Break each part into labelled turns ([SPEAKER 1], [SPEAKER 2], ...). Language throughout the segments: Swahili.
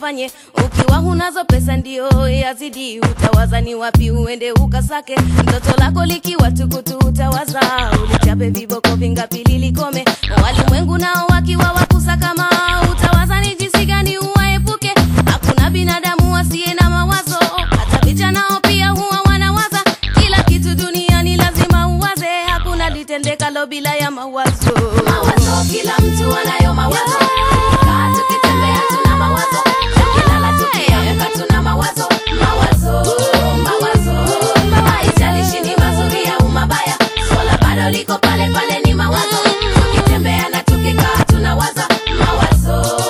[SPEAKER 1] ukafanye. Ukiwa hunazo pesa ndio yazidi, utawaza ni wapi uende ukasake. Mtoto lako likiwa tukutu, utawaza ulichape viboko vingapi lilikome. Walimwengu nao wakiwa wakusakama, utawaza ni jinsi gani uwaepuke. Hakuna binadamu asiye na mawazo, hata picha nao pia huwa wanawaza. Kila kitu duniani lazima uwaze, hakuna litendekalo bila ya mawazo.
[SPEAKER 2] Mawazo, kila mtu anayo mawazo. Tukikaa tukitembea tuna mawazo. Tukilala tukiamka tuna mawazo. Mawazo, mawazo. Haijalishi ni mazuri au mabaya, swala bado liko pale pale, ni mawazo. Tukitembea na tukikaa tunawaza. Mawazo,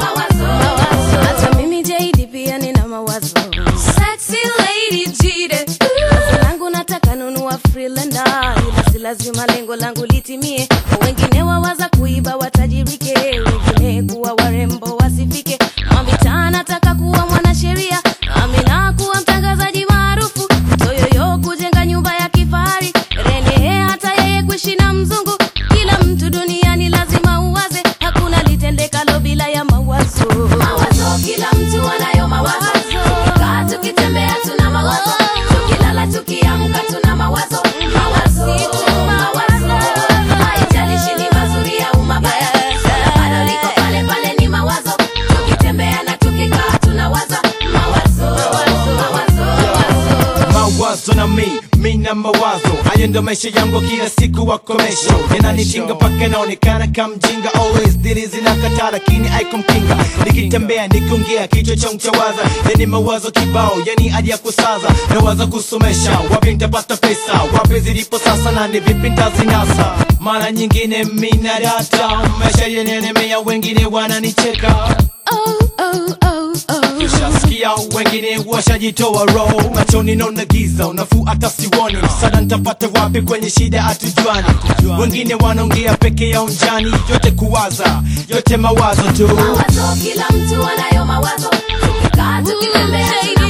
[SPEAKER 2] mawazo.
[SPEAKER 1] Hata mimi JD pia nina mawazo. Sexy lady jide. Wazo langu nataka nunua Freelander, ila si lazima lengo langu litimie. Wengine wawaza kuiba watajirike, wengine kuwa warembo wasifike. Mamita nataka kuwa mwanasheria, Amina kuwa mtangazaji maarufu, Toyoyo kujenga nyumba ya kifahari, Rene hata yeye kuishi na mzungu. Kila mtu duniani lazima uwaze, hakuna litendekalo bila ya mawazo.
[SPEAKER 2] Mawazo, kila mtu anayo mawazo. Tukikaa tukitembea tuna mawazo. Tukilala tukiamka tuna mawazo. Mawazo, mawazo. Haijalishi ni mazuri au mabaya, swala bado liko pale pale, ni mawazo. Tukitembea na tukikaa tunawaza. Mawazo, mawazo.
[SPEAKER 3] mawazo na mi mi na mawazo hayo ndo maisha yangu kila siku wakomesho yananitinga mpaka naonekana kamjinga always dili zinakataa lakini aikumkinga nikitembea nikiongea kichwa changu chawaza yani mawazo kibao yani hadi ya kusaza nawaza kusomesha wapi nitapata pesa wapi zilipo sasa na ni vipi ntazinasa mara nyingine mi na data maisha yenelemea wengine wananicheka
[SPEAKER 1] Oh, oh, oh, oh.
[SPEAKER 3] Ushasikia wengine washajitoa roho machoni naona giza unafuu hata siwoni msaada nitapata wapi kwenye shida hatujuani wengine wanaongea peke yao njani yote kuwaza yote mawazo tu
[SPEAKER 2] Mawazo, kila mtu anayo mawazo. Tukikaa tukitembea tuna